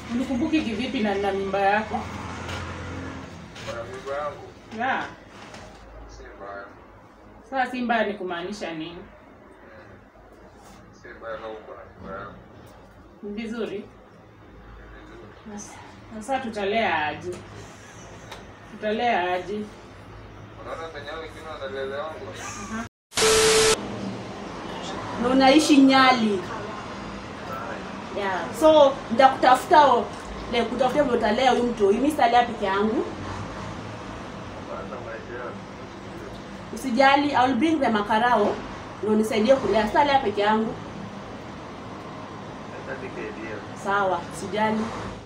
Unikumbuki kivipi na nina mimba yako? Kuna mimba yangu Ya. si mbaya. Sasa si mbaya ni kumaanisha nini? Mm. Si mbaya kama uko na mimba yangu. Ni vizuri. Ni vizuri. Na- Na sasa tutalea aje? Tutalea aje? Unaona penye hao wengine wanalelewa wangu? na unaishi Nyali. Yeah. So nitakutafuta o- like kutafuta vile utalea huyu mtu. Mimi sitalea peke yangu. Hata maisha yangu. Usijali, I will bring the makarao na unisaidie kulea. Sitalea peke yangu. Hata nikaidia. Sawa, sijali.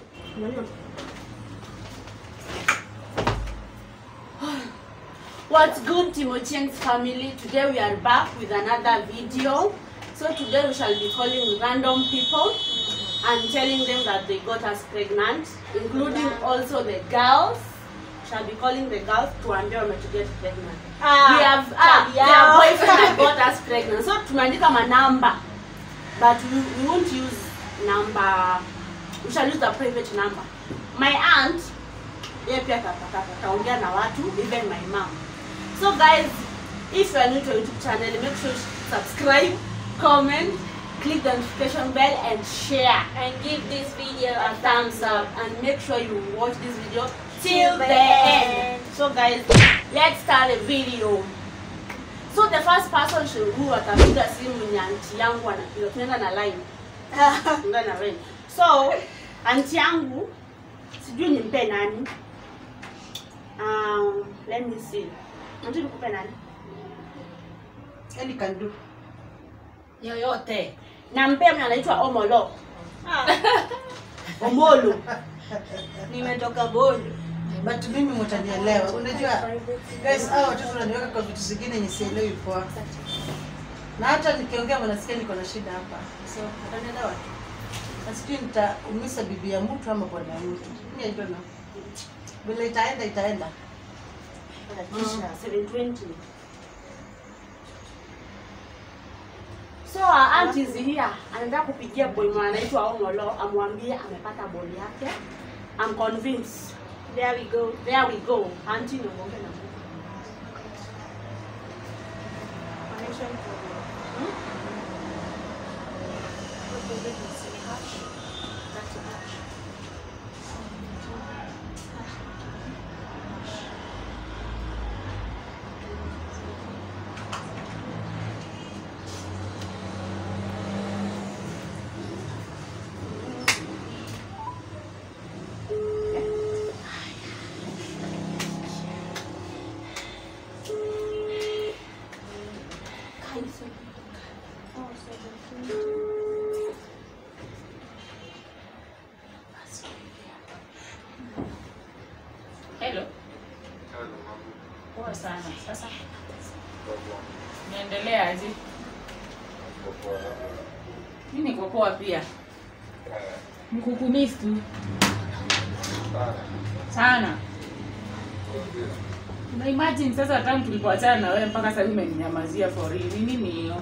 What's good, Timochien's family? Today we are back with another video. So today we shall be calling random people and telling them that they got us pregnant, including also the girls. Shall be calling the girls to ambia wame to get pregnant. Ah, we have ah, yeah. their boyfriend that got us pregnant. So tumeandika manamba but we, we won't use number we shall use the private number my aunt yeye pia atapata ataongea na watu even my mom so guys if you are new to our youtube channel make sure you subscribe comment click the notification bell and share and give this video a thumbs up and make sure you watch this video till Till the the end end. so guys let's start the video so the first person she- who atapiga simu ni anti yangu anapiga tunaenda na line tunaenda na line so anti yangu sijui nimpe nani um, let me see anti nikupe nani Any can do. Yoyote. nampea mwenye anaitwa omolo omolo nimetoka bondo But mimi mtanielewa. Unajua guys, hao watoto wananiweka kwa vitu zingine yenye sielewi poa. Na hata nikiongea wanasikia niko na shida hapa. So, utanielewa tu. Na sijui nitaumiza bibi ya mtu ama bwana ya mtu. Mimi I don't know. Vile itaenda itaenda. Kisha 720 so our aunt is here anataka kupigia boy mwana anaitwa omolo amwambie amepata ball yake I'm convinced there we go there we go auntie niongee na Mungu. Hello. Hello, mama. Poa sana. Sasa Poa. naendelea aje? Poa. Mimi niko poa pia. Eh, Nikukumiss tu sana. sana. Ndio. Una imagine sasa tangu tulipoachana na wewe mpaka sasa hivi umeninyamazia for real. Ni nini hiyo?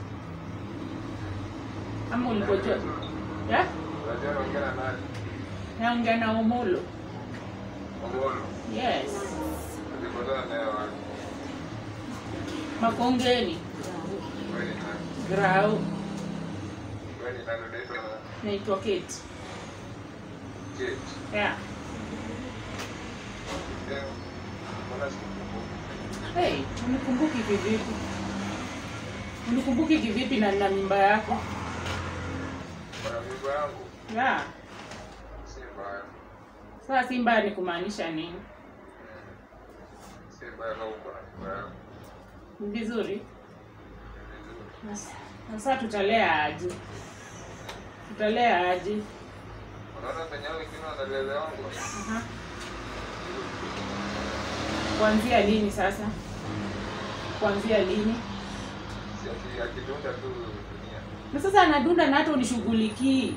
Ama ulipojua? Ya? Unajua naongea na nani? Naongea na Omolo. Omolo. Yes. Tulipatana naye wapi? Makongeni. Wewe ni nani? Grau. Wewe ni nani? Unaitwa nani? Naitwa Kate. Kate. Yeah. Eh, mbona sikukumbuki? Hey, unikumbuki kivipi? Unikumbuki kivipi na nina mimba yako? Kuna mimba yangu Ya. si mbaya. Sasa si mbaya ni kumaanisha nini? Mm. Si mbaya kama uko na mimba yangu. Ni vizuri. Ni vizuri. Na s- na sasa tutalea aje? Tutalea aje? Unaona penye hao wengine wanalelewa wangu? Aha. Kuanzia lini sasa? Kuanzia lini? Si ati akidunda tu dunia. Na sasa anadunda na hata unishughulikii.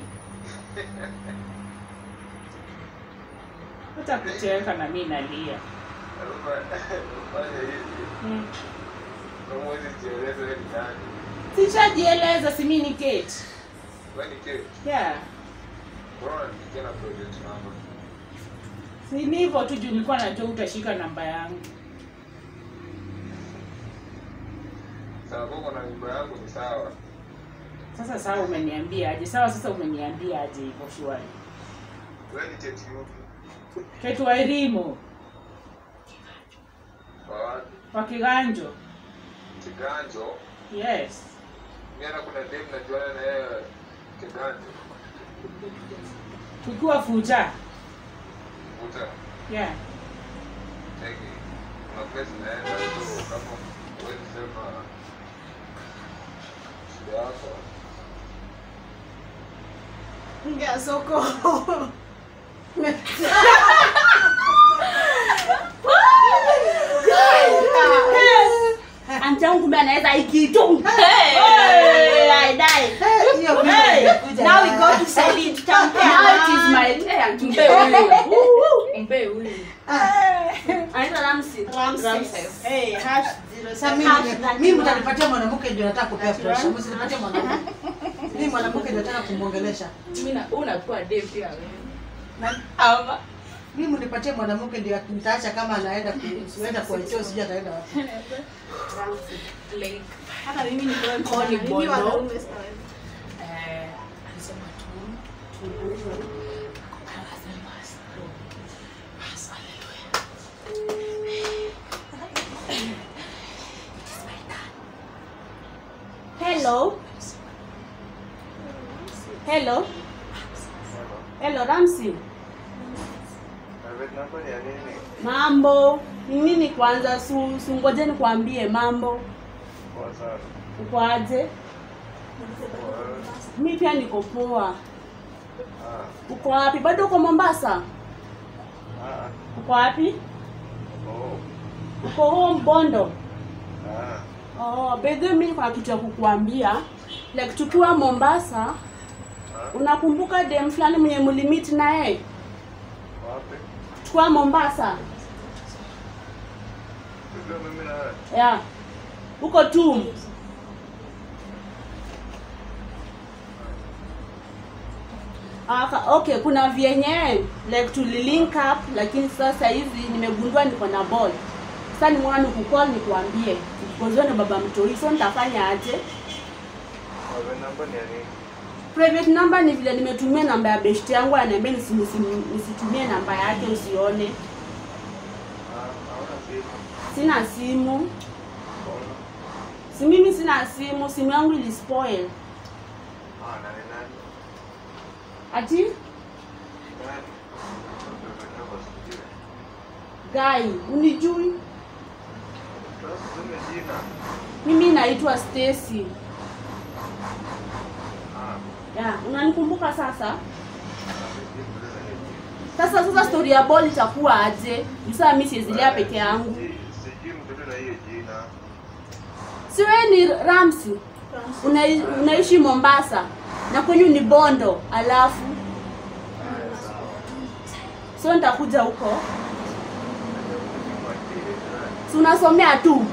Hata kucheka na mimi nalia. Ufanye hivi. Mm. Kama huwezi jieleza wewe ni nani? Sishajieleza si mimi ni Kate. Wewe ni Kate. Yeah. Bora nipigie na project number. Si ni hivyo tu juu nilikuwa najua utashika namba yangu. Sababu uko na nyumba yangu ni sawa. Sasa sawa umeniambia aje? Sawa sasa umeniambia aje hivyo shwari. Wewe ni cheti yupi? Ketu wa Irimo Kwa wapi? kwa Kiganjo. Kiganjo. Yes. Mimi na kuna dem najuana na yeye Kiganjo. Tukiwa fuja. Vuta. Yeah. Cheki. Kuna place naenda so kama wewe sema shida yako. Ngia soko. Anti yangu kumbe anaweza ikitu. Hey, I die. Eh, hiyo mimi Hey, nimekuja now we na- go to Celine Tampea. Now it is my hey, Auntie Mpe huyu. Mpe huyu. Anaitwa Ramsey. Ramses. Hey, hash zero Sasa mimi nime- mimi mtanipatia mwanamke ndio nataka kupea pressure. Msinipatie mwanamke. Mimi mwanamke ndio nataka kumwongelesha. Mimi na wewe unakuwa dem pia wewe. Ama. Mimi mnipatie mwanamke ndio nitaacha kama anaenda kuenda kwa choo sijui ataenda wapi. Like Hata mimi ni kwa Kwa ni mimi bono. wanaume sana. eh alisema tu Hello. Hello. Hello Ramsey. Private number ni ya nini? Mambo. Ni nini kwanza su, su ngoje nikwambie mambo. Kwa sana. Uko aje? Mi pia niko poa. Ah. Uko wapi? Bado uko Mombasa? Ah. Uko wapi? Oh. Uko home Bondo? Ah. Oh, bedhe mimi niko na kitu ya kukuambia. Like tukiwa Mombasa, Ah. unakumbuka dem fulani mwenye mlimit naye? Wapi? Tukiwa Mombasa. Ndio mimi na wewe. Yeah. Huko tu. Aka, okay, kuna vyenye like tulilink up lakini sasa hivi nimegundua niko na ball. Sasa nimeona nikukall nikuambie. Because na baba mtoi, so nitafanya aje? Private number ni ya nini? Private number ni vile nimetumia namba ya best yangu ananiambia nisi, nisi, nisitumie namba yake usione. Ah, hauna simu. Sina simu. Mbona? Si mimi sina simu, simu yangu ilispoil. Ah, nani nani? Ati Nani? Private number sijui. guy, unijui? Sasa tuseme jina. Mimi naitwa Stacy. Ah. Yeah, unanikumbuka sasa? Ah, sijui kuuliza hiyo jina. Sasa sasa story ya ball itakuwa aje? Sasa mimi siezilea Wewe, peke yangu. sijui- Sijui mtoto na hiyo jina. Si wewe ni Ramsi? Unai, unaishi Mombasa na kwenyu ni Bondo, alafu Haya, sawa. so nitakuja huko. Mwakili, nani? Si unasomea tu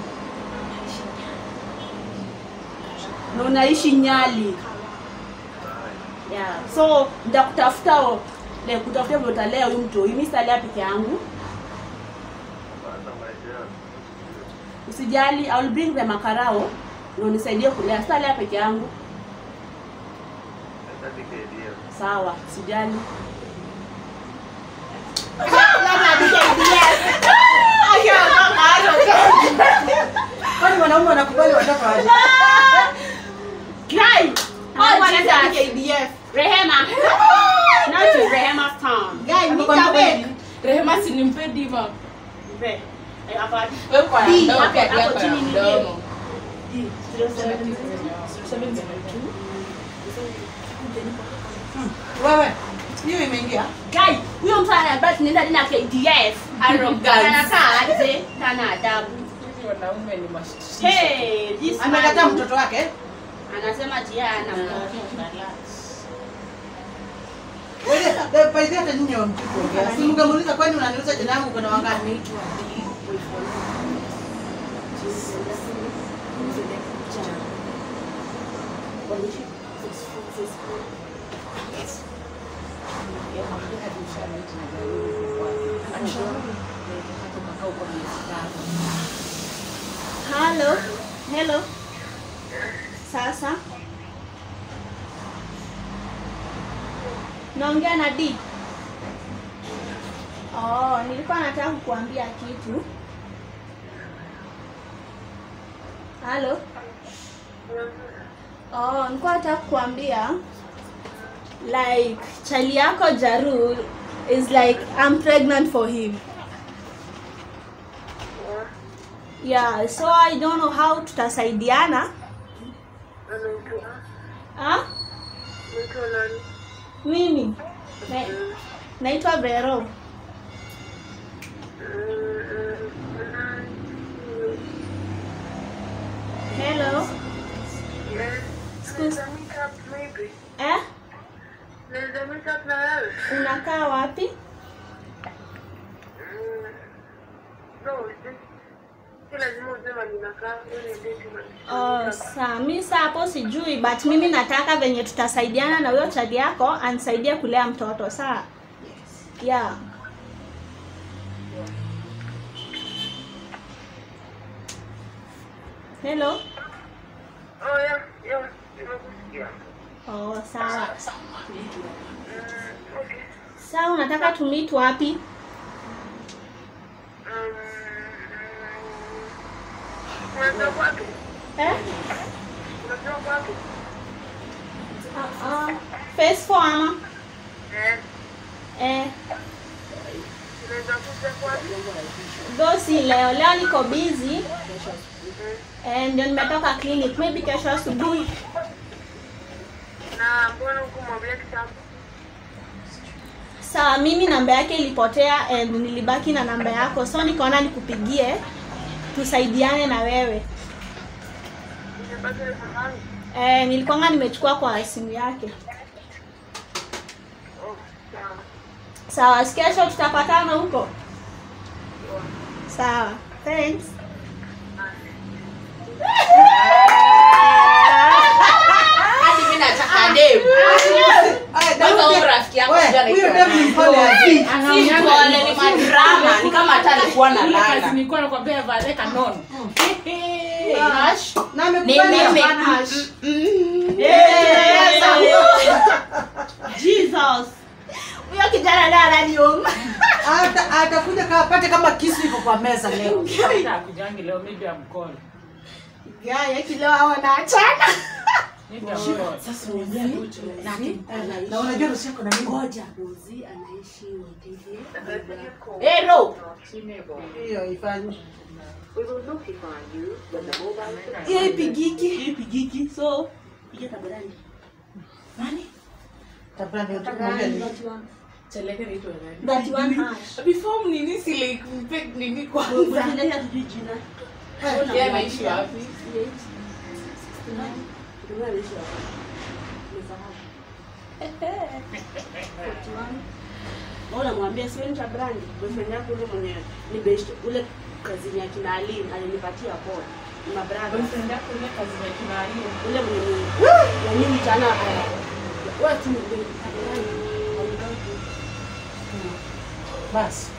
na unaishi Nyali. Yeah. So nitakutafuta o- le kutafuta vile utalea huyu mtu. Mimi sitalea peke yangu. Hata maisha yako. Usijali, I will bring the makarao na unisaidie kulea. Sitalea peke yangu. Hata nikiidia. Sawa, sijali. Kwani wanaume wanakubali watoto waje? Guy, Oh, oh, Jesus. KDF. Rehema. Now to Rehema's town. Guy, Hapo kwa nita kweli. beg. Rehema si nimpe diva. Mpe. Eh, hapa. Wewe kwa Di, mdomo hapo- pia hapo yako ya chini ni mdomo. Di, 072. Wewe, hiyo imeingia? Guy, huyo mtu ananiambia tunaenda tena KDF. Arrogance. Anakaa aje? Tana adabu. Hivi wanaume ni mashishi. Hey, this Amekataa man. mtoto wake? Anasema tia ana mtoto. Wewe, by the way, hata nyinyi hamjui kuongea. Si mngemuuliza kwani unaniuliza jina langu kuna wangapi? Hello. Hello. Sasa. Naongea na D. Oh, nilikuwa nataka kukuambia kitu. Halo. Oh, nilikuwa nataka kukuambia like chali yako Jaru is like I'm pregnant for him. Yeah, so I don't know how tutasaidiana. Ah? Mimi na, naitwa Vero. Hello. Excuse- Eh? Unakaa wapi? Oh, saa mi saa hapo sijui but mimi nataka venye tutasaidiana na huyo chadi yako anisaidie kulea mtoto saa yeah. Hello. Oh, sawa. Saa unataka tumit wapi? Eh? Uh, uh, phase four ama? Eh, though si leo. Leo niko busy. Eh, ndio nimetoka clinic. Maybe kesho asubuhi. Sawa, mimi namba yake ilipotea and nilibaki na namba yako, so nikaona nikupigie tusaidiane na wewe. Eh, nilikuwanga nimechukua kwa simu yake. Sawa, si kesho tutapatana huko. Sawa, thanks. Hadi mimi nataka demu. Kwanza huyu rafiki yangu We, sijui huyo anaitwa demu nani. ni mpole azi. Si pole, ni madrama. Ni kama hata alikuwa na Ile kazi lala. nilikuwa nakwambia vale kanono. Hash. Na Ni amekubali mimi. hapana hash. Jesus. Huyo kijana ndiye ananiuma. Ata- atakuja kaa apate kama kisu iko kwa meza leo. Hata akujangi leo maybe amcall. Gaya kileo wanaachana. Maybe amcall. Sasa unajua Na unajua rusi yako na nini? ngoja Rozi anaishi Wetete. Eh, Ro. Hiyo ifanye. Hiyo ipigiki. Ipigiki. So, piga tabarani. Nani? Tabla ndio tukumwambia nini? Cheleke naitwa nani? That one hash. Before nini si like mpe nini kwanza. Unaendelea tujui jina. Yeye anaishi wapi? unamwambia sienta brandi boyfriend yako ule mwenye ni best ule kazini ya kina Ali alinipatia poa ni mabranda Boyfriend yako ile kazi ya kina Ali. ule mwenye na mimi tana wewe tu ni Basi.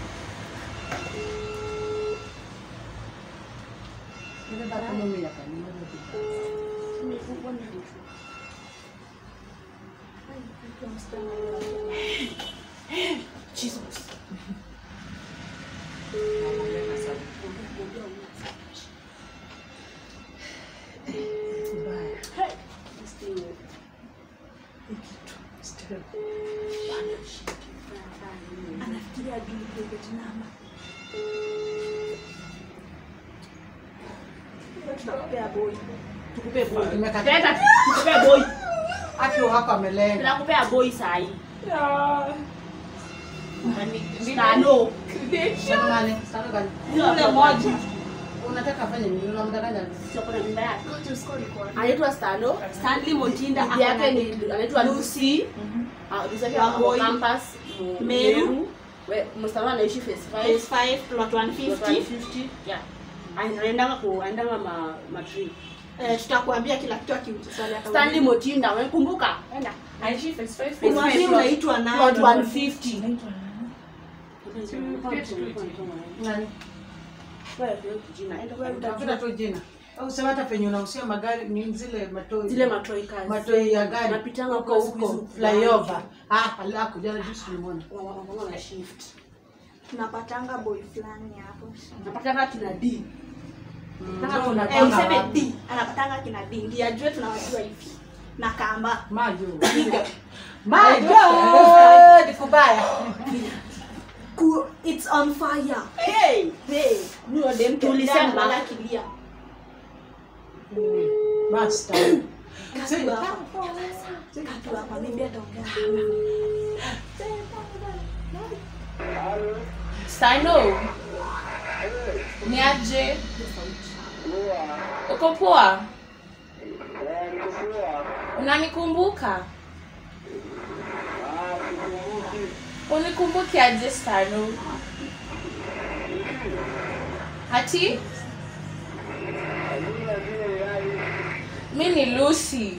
Ile baba mimi yakaniona. Jesus. Mbaya. anafikiria juu kwa Vietnam tukupea boy tukupe boy Nimekata. Teta, tukupe boy Aki wako amelenga. tunakupea boy sahi tano Sasa nani? Sasa gani? ule moja Unataka afanye nini? Unamdanganya? sio kuna mimba yake anaitwa Stano Stanley Montinda Bibi yake yake ni- ni anaitwa Lucy Ah, Lucy yake Wangoi. ako campus, mu- Meru. We- msichana anaishi phase five. phase 5 plot 150 150. Yeah. anaendanga ku anaendanga ma ma tree Eh, tutakuambia kila kitu akiuliza swali atauliza. Stanley Motinda, unakumbuka? Enda. Aishi face to face. Umwambie unaitwa Plot nani? 150. Nani? Utafuta tu jina. Au sema hata penye unahusia magari ni zile matoi. Zile matoi kazi. matoi ya gari. Napitanga huko huko siku huko hizi. flyover. Ah, alako jana juzi tulimwona. Wanakuwa na shift. Tunapatanga boy fulani hapo. Napatanga kina D. Nataka Eh, tunapanga useme wapi? D. Anapatanga kina D. Ndiye ajue tunawajua hivi. Na kamba. Majo. Majo. Ni kubaya. Ku, it's on fire. Hey, Hey, huyo dem tulisema tulisema bala kilia. Master. Katu hapa. Katu hapa. Maybe ataongea. Stano. Ni aje? Uko poa? Unanikumbuka? Unikumbuki aje Stano? Hati? Mi ni Lucy.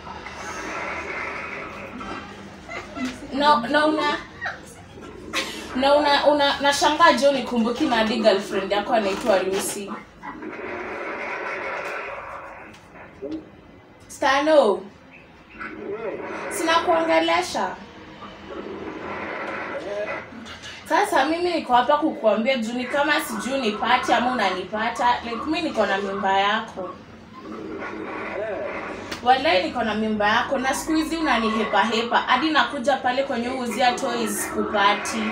Na, na una na una, una nashangaa je unikumbuki na hadi girlfriend yako anaitwa Lucy. Stano. Sina kuongelesha. Sasa mimi niko hapa kukuambia juu ni kama sijui nipate ama unanipata. Like mimi niko na mimba yako. Walai niko na mimba yako na siku hizi unanihepa hepa hadi nakuja pale kwenye uuzia toys kupati.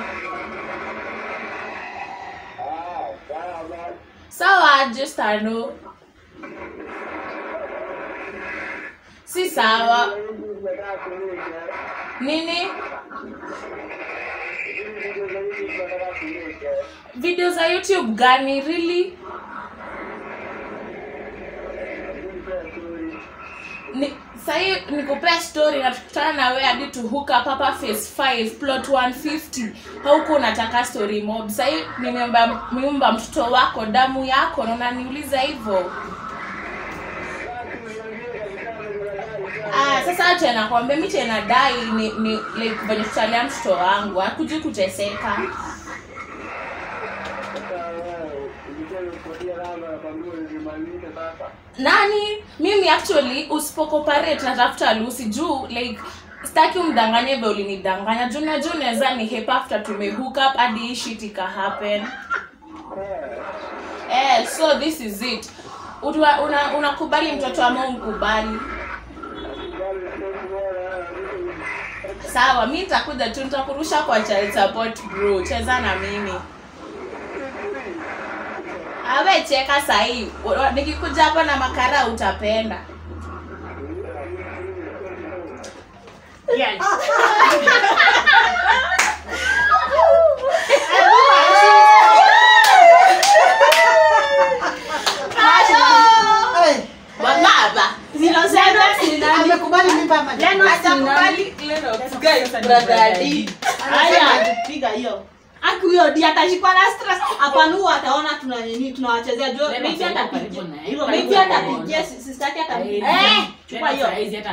Sawa aje Stano? Si sawa. Nini? Video za YouTube gani really? Ni sahi nikupea story na tukutana na wewe hadi to hook up hapa phase 5 plot 150 hauko unataka story mob sahi nimeomba miumba mtoto wako damu yako na unaniuliza hivyo Ah, sasa acha nakwambia mi tena dai ni, ni like venye tutalia mtoto wangu hakuji kuteseka nani mimi actually usipokoparate natafuta lusi juu like staki umdanganye vye ulinidanganya juu najua unaweza ni hepa after tumehook up hadi hii shit ika happen eh so this is it Utua- una- unakubali mtoto ama umkubali sawa mi nitakuja tu nitakurusha kwa child support bro cheza na mimi awe cheka sahii nikikuja hapa na makara utapenda Yes. Hey, Wababa. Zero seven ni nani? amekubali mimba ama ni- Hajakubali Guys, brother D. Haya, piga hiyo. Aki huyo di atashikwa na stress. Hapana huo ataona tuna nini tunawachezea jo. Lennox Maybe yuko atapigia. karibu na yeye. Yuko Maybe karibu na atapigia sister yake atapigia. Eh, Eh, chukua hiyo.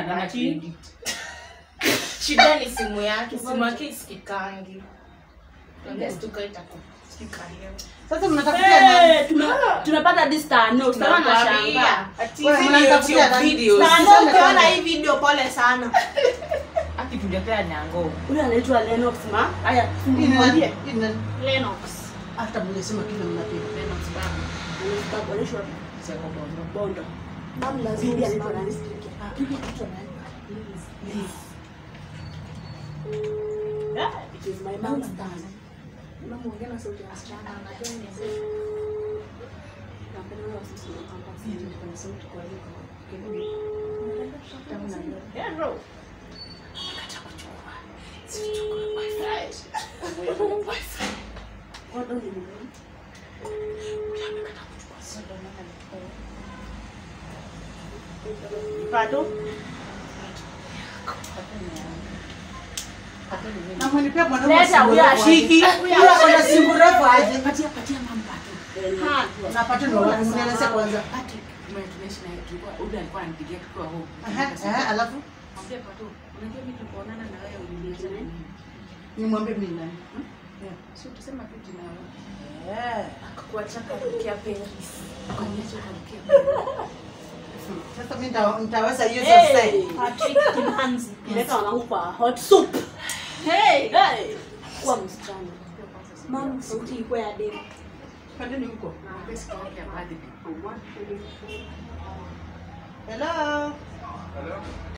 shida ni simu yake simu yake isikikangi Unless tukaita kusikika leo. Sasa mnatafutia nani? Eh, tume- tumepata this tano. Sasa nashangaa. Ati Wewe, hizi mnanitafutia YouTube nani? videos. Na Sasa ndio ukiona kama- hii video pole sana. akitujapea nyango Huyu anaitwa Lennox ma. Haya, Hii ni nani? mwambie. Hii ni nani? Lennox. Hata mngesema kile mnapiga. Anaitwa Bondo. Bibi anaitwa nani? Yeah. It is my mom's turn. Unamuongea na sauti ya msichana, anajua ni mzee. Napenda huyo sisi wa hapa, sisi tuko na sauti kwa hiyo. Tamu na leo. Yeah, bro. Kata kuchukua. Sichukue wifi. Wifi. Bondo ni nini? Huyu amekata kuchukua soda na anachukua. Pato. Na mwenipea mwanaume Leta simu huyo refu aje. ashiki. Huyo ana simu refu aje. Patia patia mama Pato. Ha. Na pato ndo wapi? Mnieleze kwanza. Patrick. Tume- tunaishi naye tulikuwa Uda alikuwa ananipigia tukiwa home. Aha, aha, alafu Mwambie Pato, unajua mimi tulipoonana na wewe uliniacha na nini? nimwambie mimi nani? Si utasema tu jina wewe. Eh, Akakuacha karukia Paris. Ukaniacha ukarukia. Sasa mimi nita- nitaweza hiyo sasa. Hey, Patrick Kimhanzi. Leta wanangu kwa hot soup. Hey, hey. Kuwa msichana. Mama, sauti ilikuwa ya demu. Pandeni huko. Mwambie siku yake ya birthday. Hello. Hello?